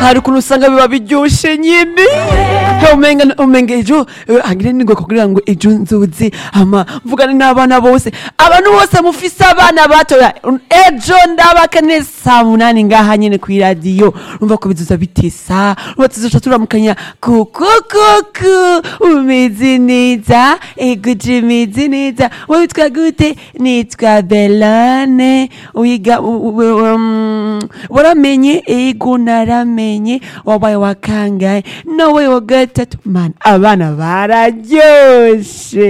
hari ukuntu usanga biba biryoshe nyine He, umenga umenga ejo eh, hagire ningo kugira ngo ejo nzuzi ama mvugane n'abana bose abantu bose mufise abana batoya ejo ndabakane saa munani ngaha nyene kw'iradiyo urumva ko bizoza bitesa urumva tuzoca turamukanya kuku kuku umeze neza eguje umeze neza wowe witwa gute nitwa belane wiga u- u- um, waramenye ego naramenye wabaye wa kangahe nawe wa gatatu mana abana bararyoshe